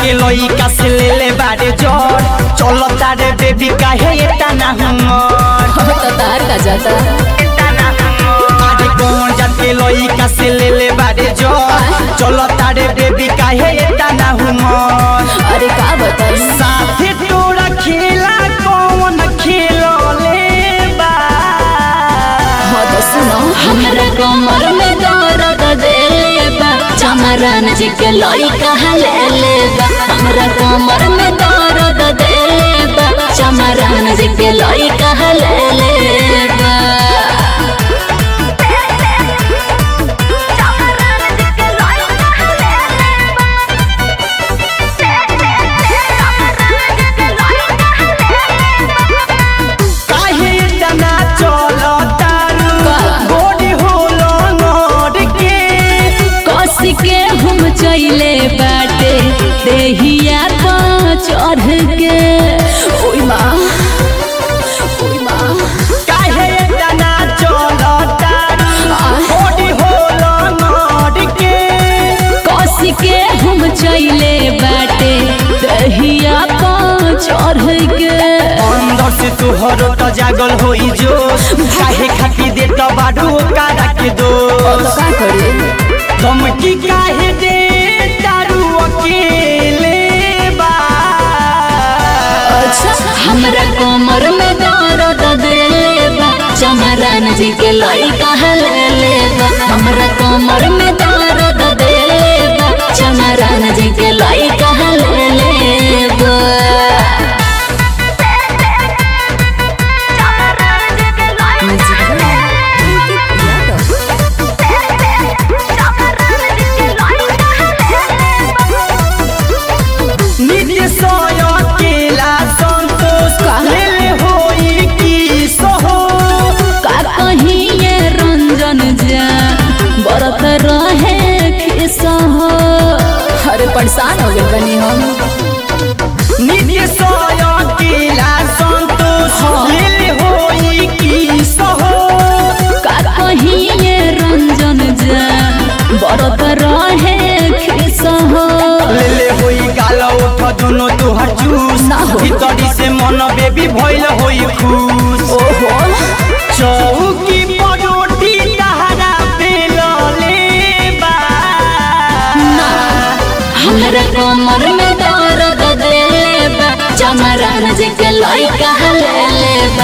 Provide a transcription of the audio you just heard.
के लइका से ले ले बारे जोर चलो तारे बेबी काहे इतना हमर हो तो तार का जाता अरे कौन जाके लइका से ले ले बारे जोर चलो तारे बेबी काहे इतना हमर अरे का बताई साथे तोरा खेला कौन खेलो ले बा हो तो सुनो हमरा कमर में दर्द देले बा चमरान जी के लइका ले ले बा हमरा कमर में दर्द देले बा चमरान जी के लइका ले ले बा काहे इतना चलो तारू का? गोरी होलो नोर के कस के हम चले बाटे देहिया पर चढ़ के ओई माँ ओई माँ काहे इतना चलो तारू गोरी होलो नोर के कस के हम चले बाटे दहिया पर चढ़ के अंदर से तुहर तो जागल होई जो काहे खाती दे तो बाडू कारा के दो का करे धमकी काहे दे तारू अकेले बा अच्छा हमरा कमर में दर्द देले बा चमरान जी के लइका ले ले बा हमरा कमर में दर्द देले बा चमरान जी के लइका ले ले बा नित्य सोय अकेला संतोष का? ले होई की सोहो का कहीं ये रंजन जा बरत रहे खिसा हो अरे परेशान हो गए बनी हम नित्य सोय अकेला संतोष हाँ। ले होई की सोहो का कहीं ये रंजन जा बरत रहे खिसा हो ले ले होई गाल उठ दोनों तुहर जूस ना हो। भीतरी से मन बेबी भइल होई खुश ओहो चौकी परोटी तहरा बेल ले बा ना हमरा कमर में दर्द देले बा चमरान जी के लइका ले ले बा